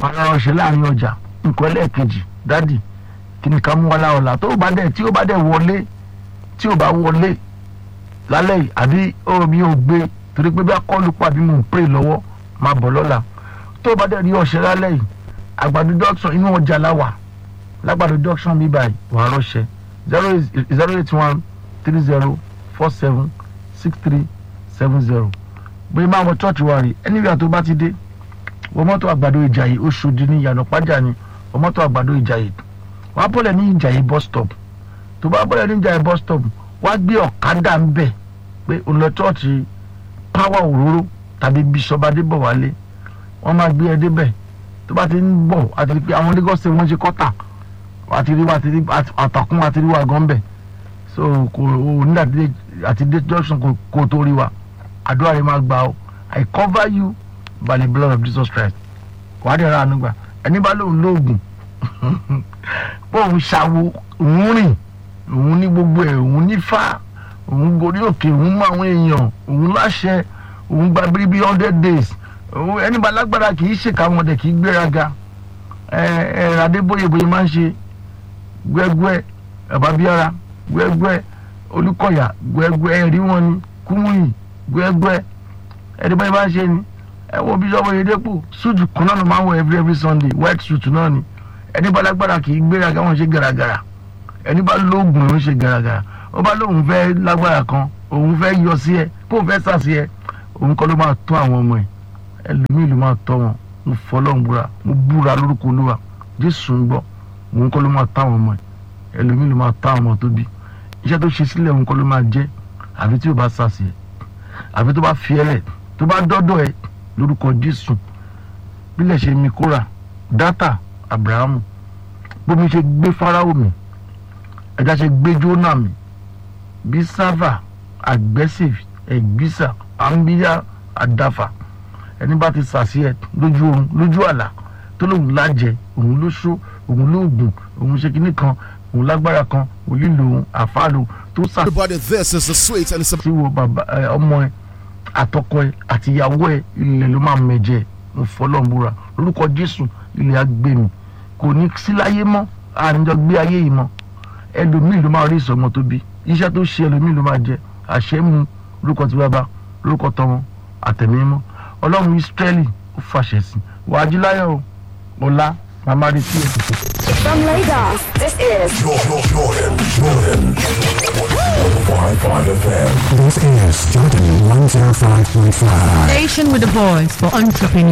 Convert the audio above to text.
wọn lọ́rọ̀ ṣe láàrin ọjà nǹkan ẹlẹ́ẹ̀kejì dádì kí ni ká mú wá láọ̀la tó bá dẹ̀ tí ó bá dẹ̀ wọlé tí ó bá wọlé lálẹ́ yìí àbí omi ò gbé torí pé bí akọ́lù pàbí mò ń pray lọ́wọ́ máa bọ̀ lọ́la tó bá dẹ̀ rí ọ̀ṣẹ́ lálẹ́ yìí àgbàdo junction inú ọjà láwà lágbàdo junction mi báyìí wàá rọ́ṣẹ́ zero zero eight one three zero four seven six three seven zero bóyá máa wọ church wa rè anywhere tó bá ti dé wọ mọ́tò àgbàdo ìjàyè Oṣòdì ní ìyànà pàjá ni wọ mọ́tò àgbàdo ìjàyè wàá bọ́lẹ̀ ní ìjàyè bus stop tó bá bọ́lẹ̀ ní ìjàyè bus stop wàá gbé ọ̀kadà ń bẹ̀ pé òun lọ church power òróró tàbí bishop adébọ̀wálé wọ́n máa gbé ẹ débẹ̀ tó bá ti ń bọ̀ àti pé àwọn Lagos State wọ́n ṣe kọ́tà àti rí wa àti rí àtàkùn àti rí wa gan bẹ̀ so kò ò ní àti dé junction kò kò tó rí wa àdúrà rẹ máa gbà ó I cover you by the blood of Jesus Christ wàá dẹ̀ ra àánú gbà ẹni bá lóun lóògùn bóun ṣàwo òun rìn òun ní gbogbo ẹ̀ òun ní fà òun gorí òkè òun mọ àwọn èèyàn òun láṣẹ òun gba bíríbí hundred days ẹni bá lágbára kì í ṣèkà wọn dẹ̀ kì í gbéraga ẹ ẹ adébóyè bóyè máa ń ṣe gbẹgbẹ ẹbàbíara gbẹgbẹ olùkọyà gbẹgbẹ ẹrí wọn ni kúmùyì gbẹgbẹ ẹni báyìí máa ń ṣe ni ẹ wo bíṣọ́ọ̀bù Oyèdépò súùtù kan náà ló máa ń wọ every every Sunday white suit náà ni ẹni bá lágbára kì í gbéraga wọn ṣe gàràgàrà ẹni bá lóògùn ló ń ṣe gàràgàrà ó bá lóun fẹ́ lágbára kan òun fẹ́ yọ sí ẹ kóun fẹ́ sà sí ẹ òun kọ́ ló máa tọ́ àwọn ọmọ ẹ ẹlòmíì ló máa tọ́ wọn mo fọlọ́n búra mo búra lórúkọ olúwa jésù ń gbọ́ òun kọ́ ló máa tọ́ àwọn ọmọ ẹ ẹlòmíì ló máa tọ́ àwọn ọmọ tó bí iṣẹ́ tó ṣe sílẹ̀ òun kọ́ ló máa jẹ́ àfi tí ò bá sà sí ẹ àfi tó bá fi ẹ lẹ̀ tó bá dọ́dọ̀ ẹ lórúkọ jésù bílẹ̀ ṣe mi kóra dátà abrahamu bómi ṣe gbé fáráwò mi ẹja ṣe gbé jóná mi bí sáfà aggressive ẹgbísà àmbíyá àdáfà ẹni bá ti sàṣì ẹ lójú oorun lójú àlá tó lóun lájẹ òun ló ṣó òun lóògùn òun ṣe kinní kan òun lágbára kan òun lílo òun àfáàlò tó sàṣì. Everybody, this is the sweet and it's a tí wo bàbá ẹ ọmọ ẹ àtọkọ ẹ àti ìyàwó ẹ ilẹ̀ ló máa mẹ̀jẹ̀ mo fọlọ́n búra lórúkọ jésù ilẹ̀ á gbé mi kò ní sí láyé mọ́ àníjọ gbé ayé yìí mọ́ ẹlòmíì ló máa rí ìsọmọ tó bí iṣẹ́ tó ṣe ẹlòmíì ló máa jẹ àṣẹ mu lórúkọ tí bàbá lórúkọ tọmọ àtẹ̀mímọ́ ọlọ́run ìsírẹ́lì ó fàṣẹ sí wàá jí láyọ̀ o ọ̀la màmá rí sí ẹ̀. From Lagos, this is Jordan, Jordan, Jordan. 105.5 FM. This is Jordan 105.5. Station with a voice for entrepreneurs.